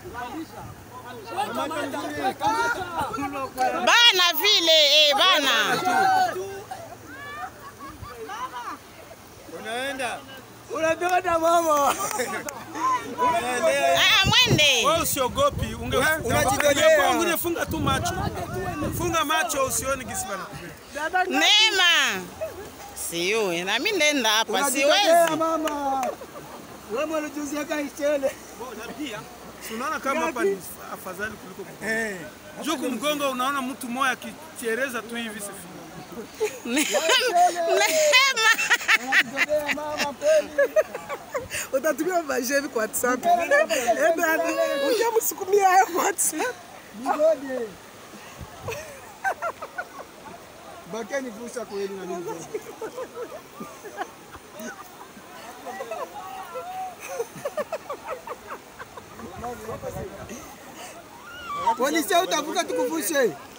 Bana vile eh, bana. Unaenda. Unatoka mama. Unaendea. Ah, mwende. Wewe usiogopi, unge unajitolea. ungefunga tu macho. Funga macho usione gisi bana. Neema. Siyo, na mimi ndenda hapa Unajitolea siwezi. mama. Wewe mwanajuzia kaishele. Si unaona kama hapa ni afadhali kuliko mgongo. Eh. Juu kumgongo unaona mtu mmoja akichereza tu hivi sifi. Neema. Unajitolea mama kweli. utatumia majevi kwa WhatsApp. Ebe ujamsukumia hayo kwa WhatsApp. Nigode. Bakeni fursa kweli na mimi. Polisi utavuka tukuvushe.